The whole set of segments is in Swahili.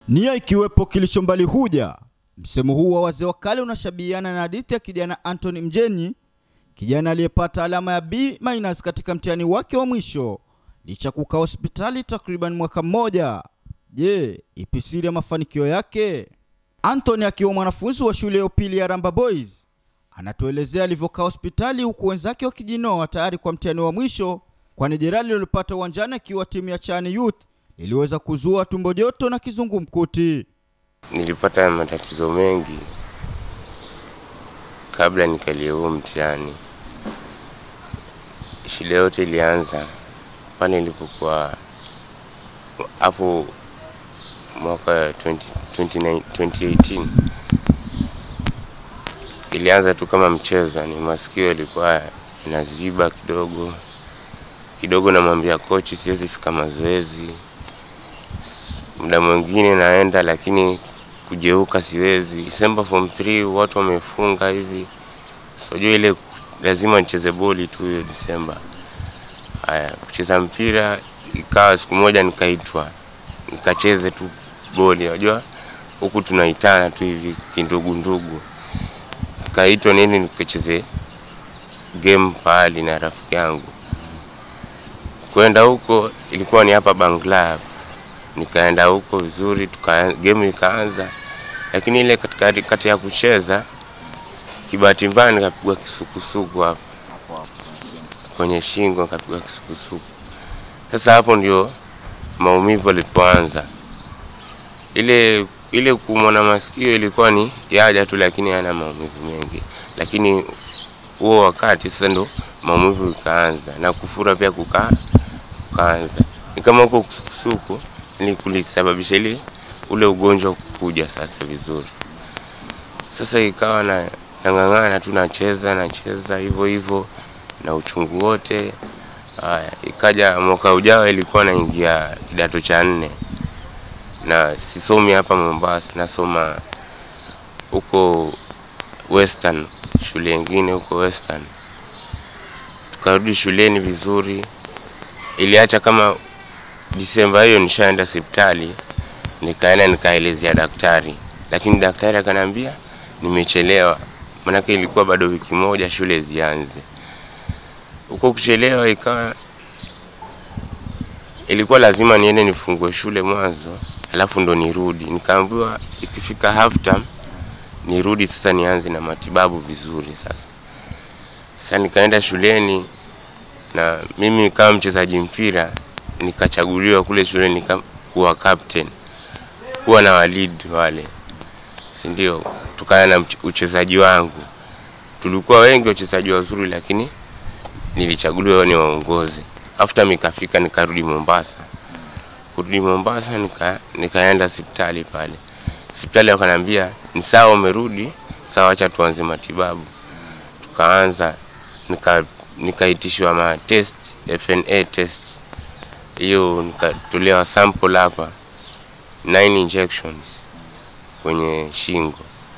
Nia ikiwepo kilicho mbali huja. Msemo huu wa wazee wa kale unashabihiana na hadithi ya kijana Anthony Mjenyi, kijana aliyepata alama ya B- katika mtihani wake wa mwisho licha kukaa hospitali takriban mwaka mmoja. Je, ipi siri ya mafanikio yake? Anthony akiwa mwanafunzi wa shule ya upili ya Ramba Boys anatuelezea alivyokaa hospitali huku wenzake wakijinoa tayari kwa mtihani wa mwisho, kwani jeraha lililopata uwanjani akiwa timu ya Chani Youth liliweza kuzua tumbo joto na kizungumkuti. Nilipata matatizo mengi kabla nikalie huo mtihani. Shida yote ilianza pale nilipokuwa hapo mwaka 20, 29 2018 ilianza tu kama mchezo, yani masikio yalikuwa inaziba kidogo kidogo, namwambia kochi siwezi fika mazoezi. Muda mwingine naenda, lakini kujeuka siwezi. December form 3 watu wamefunga hivi, sijui ile lazima nicheze boli tu hiyo December. Haya, kucheza mpira ikawa siku moja nikaitwa nikacheze tu boli, unajua huku tunaitana tu hivi kindugu ndugu, nikaitwa nini nikacheze game pahali na rafiki yangu. Kwenda huko ilikuwa ni hapa Bangla hapa, nikaenda huko vizuri, tuka game ikaanza, lakini ile katikati kati ya kucheza kibahati mbaya nikapigwa kisukusuku hapa kwenye shingo, nikapigwa kisukusuku. Sasa hapo ndio maumivu yalipoanza. Ile ile kuumwa na masikio ilikuwa ni yaja tu, lakini hana maumivu mengi, lakini huo wakati sasa ndo maumivu ikaanza na kufura pia kukaa kukaanza, ni kama huko kusukusuku ni kulisababisha ile ule ugonjwa kuja sasa vizuri. Sasa ikawa na nang'ang'ana tu nacheza nacheza hivyo hivyo na uchungu wote. Haya, ikaja mwaka ujao ilikuwa naingia kidato cha nne na sisomi hapa Mombasa, nasoma huko Western, shule nyingine huko Western. Tukarudi shuleni vizuri, iliacha kama Disemba hiyo nishaenda hospitali, nikaenda nikaelezea daktari, lakini daktari akaniambia nimechelewa, manake ilikuwa bado wiki moja shule zianze. Huko kuchelewa ikawa ilikuwa lazima niende nifungue shule mwanzo, alafu ndo nirudi. Nikaambiwa ikifika half term nirudi sasa nianze na matibabu vizuri. Sasa sasa nikaenda shuleni na mimi kama mchezaji mpira nikachaguliwa kule shule nika kuwa captain, kuwa na walid wale, si ndio? Kutokana na mche- uchezaji wangu, tulikuwa wengi wachezaji wazuri, lakini nilichaguliwa ni waongozi. After nikafika nikarudi Mombasa, kurudi Mombasa nika, nikaenda hospitali pale. Hospitali wakaniambia ni sawa, umerudi sawa, acha tuanze matibabu. Tukaanza nika nikaitishwa ma test FNA test, hiyo nikatolewa sample hapa 9 injections kwenye shingo,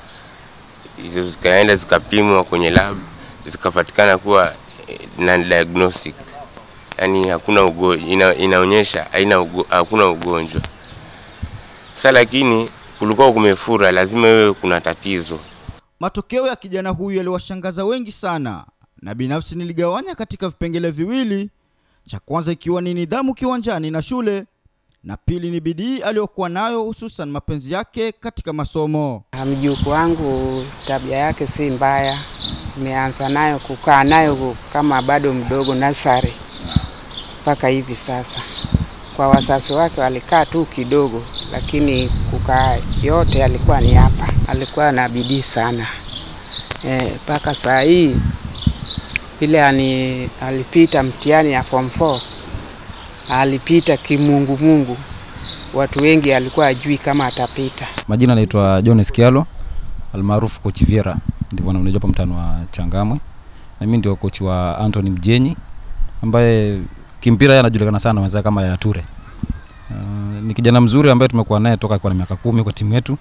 hizo zikaenda zikapimwa kwenye lab zikapatikana kuwa eh, non diagnostic, yani hakuna ugo, ina, inaonyesha haina ugo, hakuna ugonjwa. Sasa lakini kulikuwa kumefura, lazima iwe kuna tatizo. Matokeo ya kijana huyu yaliwashangaza wengi sana, na binafsi niligawanya katika vipengele viwili, cha kwanza ikiwa ni nidhamu kiwanjani na shule, na pili ni bidii aliyokuwa nayo, hususan mapenzi yake katika masomo. Mjukuu wangu tabia yake si mbaya, nimeanza nayo kukaa nayo kama bado mdogo nasari mpaka hivi sasa. Kwa wazazi wake walikaa tu kidogo, lakini kukaa yote alikuwa ni hapa. Alikuwa na bidii sana mpaka saa hii vile ani, alipita mtihani ya form 4 alipita kimungumungu. Watu wengi alikuwa ajui kama atapita. Majina naitwa John Skialo almaarufu Coach Viera, ndivyo unajua hapa mtano wa Changamwe, na mimi ndio coach wa Anthony Mjenyi ambaye kimpira yeye anajulikana sana wenzake kama ya Ture. Uh, ni kijana mzuri ambaye tumekuwa naye toka kwa miaka kumi kwa timu yetu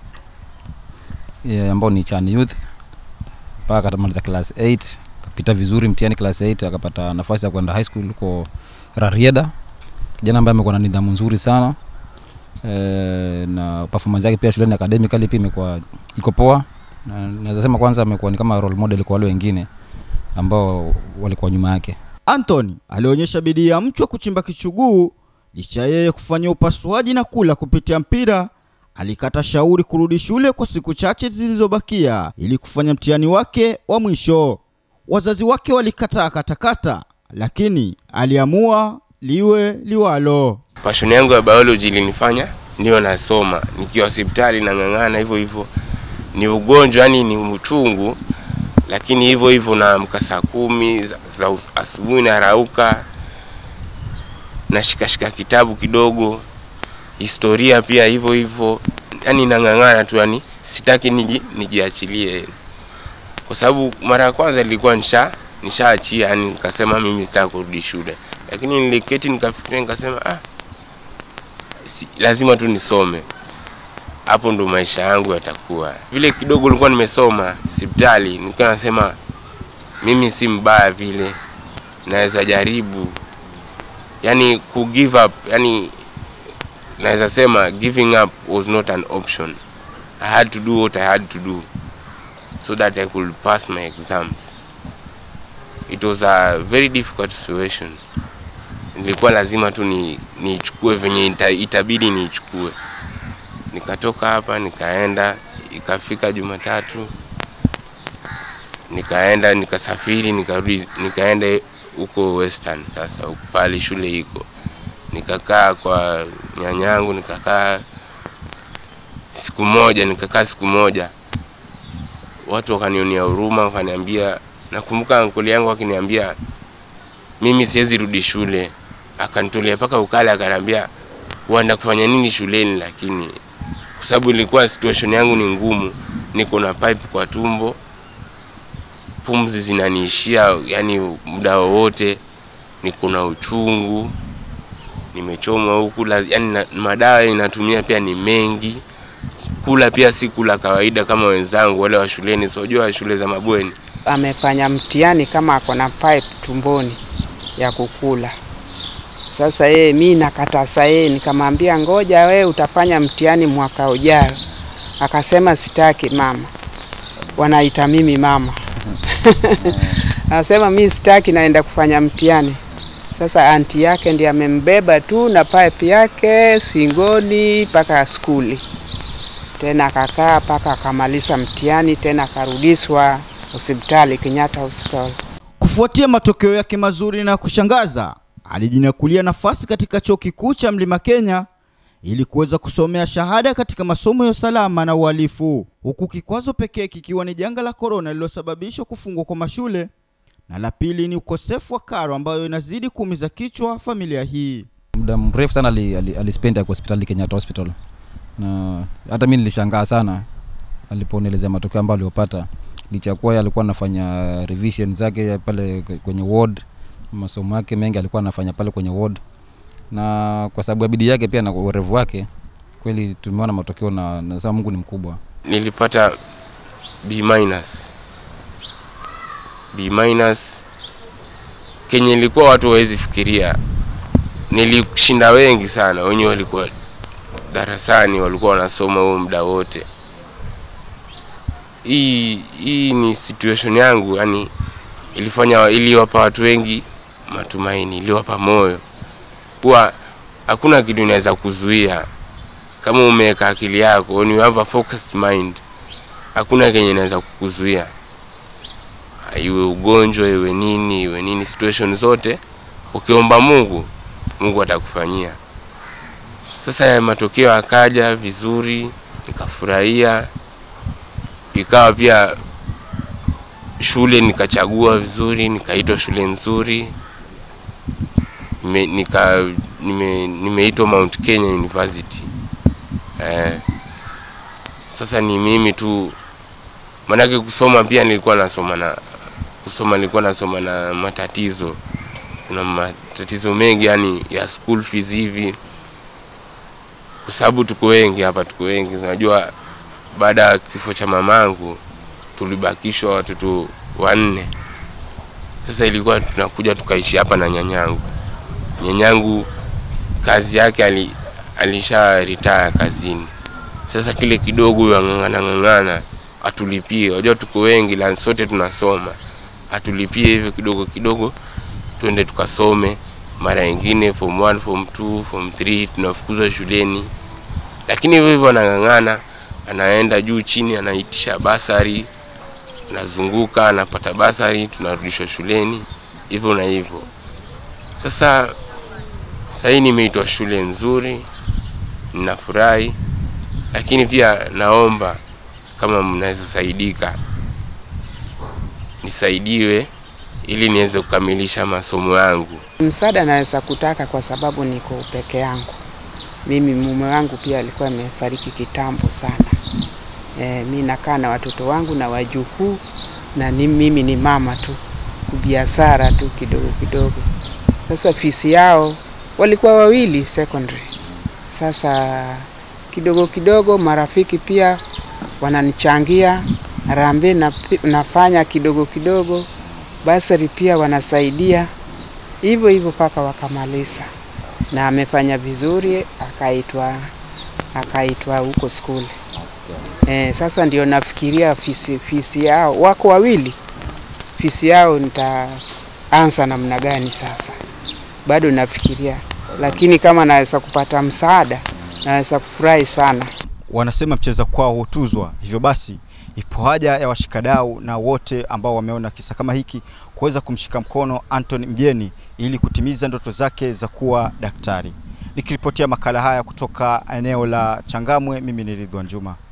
yeah, ambao ni Chan Youth mpaka akamaliza class 8 akapita vizuri mtihani class 8 akapata nafasi ya kwenda high school huko Rarieda. Kijana ambaye amekuwa na nidhamu nzuri sana eh, na performance yake pia shuleni academically pia imekuwa iko poa na naweza sema kwanza amekuwa ni kama role model kwa wale wengine ambao walikuwa nyuma yake Anthony alionyesha bidii ya mchwa kuchimba kichuguu licha ya yeye kufanya upasuaji na kula kupitia mpira. Alikata shauri kurudi shule kwa siku chache zilizobakia ili kufanya mtihani wake wa mwisho. Wazazi wake walikataa katakata, lakini aliamua liwe liwalo. passion yangu ya biology ilinifanya niwe nasoma nikiwa hospitali nang'ang'ana hivyo hivyo ni ugonjwa yani ni uchungu lakini hivyo hivyo naamka saa kumi za, za us- asubuhi narauka nashikashika kitabu kidogo historia pia hivyo hivyo yani nang'ang'ana tu yani sitaki niji, nijiachilie kwa sababu mara ya kwanza nilikuwa nisha nishaachia yani nikasema mimi sitaki kurudi shule lakini niliketi nikafikiria nikasema ah, si, lazima tu nisome hapo ndo maisha yangu yatakuwa vile kidogo nilikuwa nimesoma hospitali nilikuwa nasema mimi si mbaya vile naweza jaribu yani ku give up yani naweza sema giving up was not an option i had to do what i had to do so that i could pass my exams it was a very difficult situation nilikuwa lazima tu ni niichukue venye ita, itabidi niichukue nikatoka hapa nikaenda ikafika jumatatu nikaenda nikasafiri nikarudi nikaenda huko western sasa huko pale shule iko nikakaa kwa nyanyangu nikakaa siku moja nikakaa siku moja watu wakanionea huruma wakaniambia nakumbuka ankoli yangu akiniambia mimi siwezi rudi shule akanitolea mpaka ukale akaniambia uenda kufanya nini shuleni lakini kwa sababu ilikuwa situation yangu ni ngumu niko na pipe kwa tumbo pumzi zinaniishia yani muda wowote niko na uchungu nimechomwa huku la- yani na, madawa inatumia pia ni mengi kula pia si kula kawaida kama wenzangu wale wa shuleni sijua shule za mabweni amefanya mtihani kama ako na pipe tumboni ya kukula. Sasa yeye mi nakatasa yeye, nikamwambia ngoja we utafanya mtihani mwaka ujao. Akasema sitaki mama, wanaita mimi mama. Anasema mi sitaki, naenda kufanya mtihani. Sasa anti yake ndiye amembeba tu na pipe yake singoni mpaka skuli, tena akakaa mpaka akamaliza mtihani, tena akarudishwa hospitali Kenyatta Hospital. Kufuatia matokeo yake mazuri na kushangaza, alijinyakulia nafasi katika chuo kikuu cha Mlima Kenya ili kuweza kusomea shahada katika masomo ya usalama na uhalifu, huku kikwazo pekee kikiwa ni janga la korona lililosababisha kufungwa kwa mashule na la pili ni ukosefu wa karo ambayo inazidi kuumiza kichwa familia hii. muda mrefu sana ali, ali, alispend ako hospitali Kenyatta Hospital na hata mi nilishangaa sana aliponielezea matokeo ambayo aliopata licha ya kuwa yeye alikuwa anafanya revision zake pale kwenye ward masomo yake mengi alikuwa anafanya pale kwenye ward na kwa sababu ya bidii yake pia na urevu wake kweli tumeona matokeo na nasema Mungu ni mkubwa nilipata B minus. B minus kenye ilikuwa watu hawezi fikiria. Nilishinda wengi sana, wenye walikuwa darasani walikuwa wanasoma huo muda wote. Hii hii ni situation yangu, yani ilifanya iliwapa watu wengi matumaini, iliwapa moyo kuwa hakuna kitu inaweza kuzuia kama umeweka akili yako when you have a focused mind hakuna kenye inaweza kukuzuia iwe ugonjwa iwe nini iwe nini situation zote ukiomba mungu mungu atakufanyia sasa ya matokeo akaja vizuri nikafurahia ikawa pia shule nikachagua vizuri nikaitwa shule nzuri nime, nika nime, nimeitwa mount kenya university eh, sasa ni mimi tu manake kusoma pia nilikuwa nasoma na kusoma nilikuwa nasoma na matatizo kuna matatizo mengi yani ya school fees hivi kwa sababu tuko wengi hapa tuko wengi unajua baada ya kifo cha mamangu tulibakishwa watoto wanne sasa ilikuwa tunakuja tukaishi hapa na nyanyangu nyanyangu kazi yake ali, alisha retire kazini. Sasa kile kidogo huyo ang'ang'ana ng'ang'ana atulipie, wajua tuko wengi la sote tunasoma, atulipie hivyo kidogo kidogo, twende tukasome. Mara nyingine form 1, form 2, form 3 tunafukuzwa shuleni, lakini hivyo hivyo anang'ang'ana, anaenda juu chini, anaitisha basari, anazunguka, anapata basari, tunarudishwa shuleni, hivyo na hivyo. Sasa sasa hii nimeitwa shule nzuri, ninafurahi, lakini pia naomba kama mnaweza saidika, nisaidiwe ili niweze kukamilisha masomo yangu. Msaada naweza kutaka kwa sababu niko peke yangu. Mimi mume wangu pia alikuwa amefariki kitambo sana. E, mi nakaa na watoto wangu na wajukuu na ni, mimi ni mama tu, biashara tu kidogo kidogo. Sasa fisi yao walikuwa wawili secondary. Sasa kidogo kidogo marafiki pia wananichangia harambee na, nafanya kidogo kidogo, basari pia wanasaidia hivyo hivyo mpaka wakamaliza, na amefanya vizuri, akaitwa akaitwa huko skuli. E, sasa ndio nafikiria fisi, fisi yao wako wawili, fisi yao nitaanza namna gani sasa, bado nafikiria, lakini kama naweza kupata msaada naweza kufurahi sana. Wanasema mcheza kwao hutuzwa, hivyo basi ipo haja ya washikadau na wote ambao wameona kisa kama hiki kuweza kumshika mkono Anthony Mjeni ili kutimiza ndoto zake za kuwa daktari. Nikiripotia makala haya kutoka eneo la Changamwe, mimi ni Ridwan Juma.